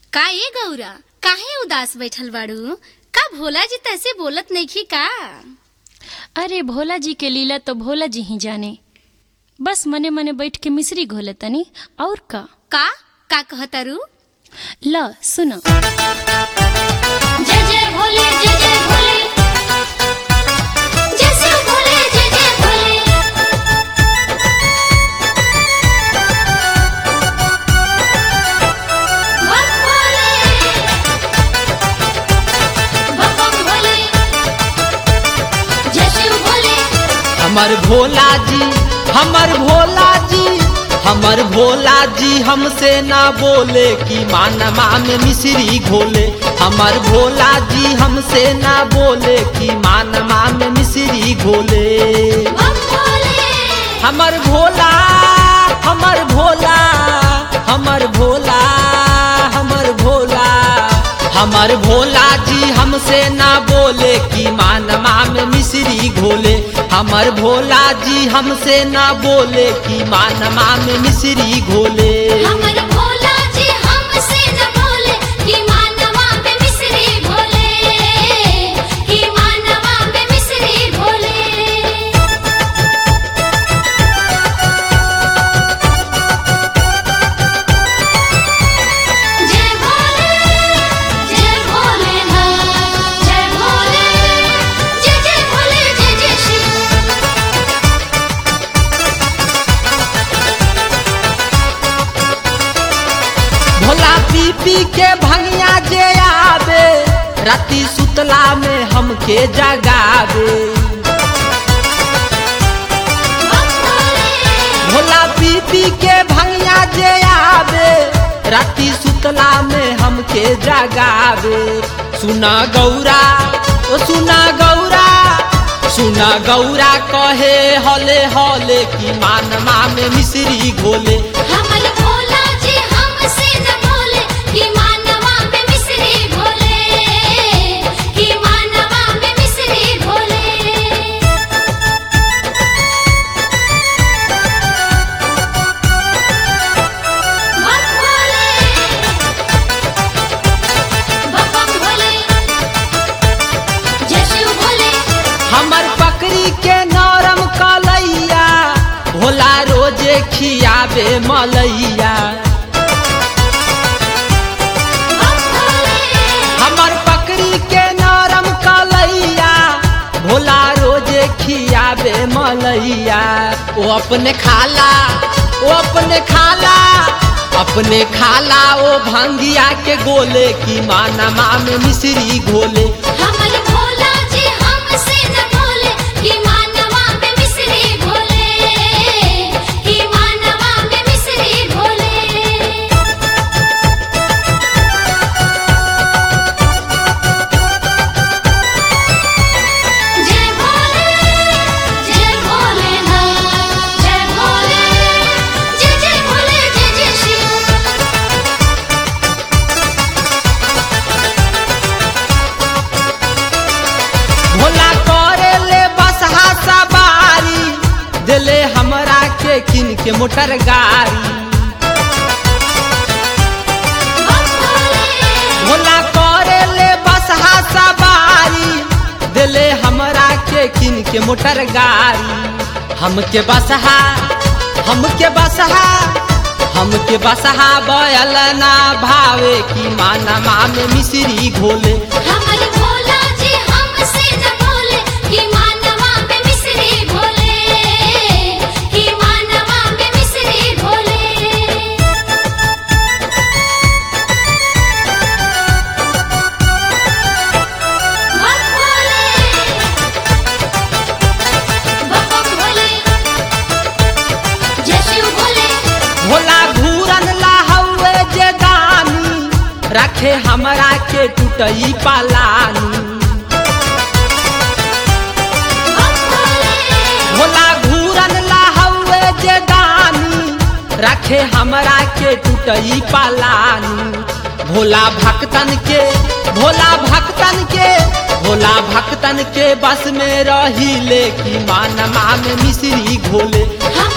का ए गौरा काहे उदास बैठल बाड़ू का भोला जी तैसे बोलत नइखी का अरे भोला जी के लीला तो भोला जी ही जाने बस मने मने बैठ के मिश्री घोले तनी और का का का कहतारू ल सुन जय जय भोले जय जय भोले जय शिव भोले जय जय भोले बम भोले बम बम भोले जय शिव भोले हमर भोला जी हमर भोला जी हमर भोला जी हमसे ना बोले कि मानमा में मिश्री घोले हमर भोला जी हमसे ना बोले कि मानमा में मिश्री घोले बम भोले हमर भोला हमर भोला हमर भोला हमर भोला हमर भोला जी हमसे ना बोले कि मानमा में मिश्री घोले हमर भोला जी हमसे ना बोले कि मानमा में मिश्री घोले हमर भोला जी हमसे न बोले कि मानवा में मिश्री भोले कि मानवा में मिश्री भोले जय भोले जय भोले जय भोले जय जय भोले जय जय शिव भोला पी पी के भंगिया जे आवे राती सुतला में हमके जगावे भोला पी पी के भंगिया जे आवे राती सुतला में हमके जगावे सुना गौरा ओ सुना गौरा सुना गौरा कहे हले हले कि मानमा में मिश्री घोले हमर भोला जी हमसे न बोले कि मानवा में मिश्री भोले कि मानवा में मिश्री भोले बम भोले बम बम भोले जय शिव भोले हमर पकड़ी के नरम कलैया भोला रोजे खियाबे मलैया बम भोले हमर पकड़ी के नरम कलैया भोला रोजे खियाबे मलैया ओ अपने खाला ओ अपने खाला अपने खाला ओ भंगिया के गोले की मानमा में मिश्री घोले हमर भोला जी हमसे न बोले कि मानवा में मिश्री भोले कि मानवा में मिश्री भोले जय भोले जय भोले जय भोले जय जय भोले जय जय शिव भोला करे ले बसहा सवारी दिले हमरा के किन के मोटर गाड़ी भोला करे ले बसहा सवारी दिले हमरा के किन के मोटर गाड़ी हमके बसहा हमके बसहा हमके बसहा बयल ना भावे की मानमा में मिश्री घोले हमर भोला जी हमसे न बोले कि मानवा में मिश्री भोले कि मानवा में मिश्री भोले बम भोले बम बम भोले जय शिव भोले भोला घूरन लाहौए जे दानी रखे हमरा के टूटई पालानी बम भोले भोला घूरन लाहौए जे दानी रखे हमरा के टूटई पालानी भोला भक्तन के भोला भक्तन के भोला भक्तन के बस में रही ले कि मानमा में मिश्री घोले हम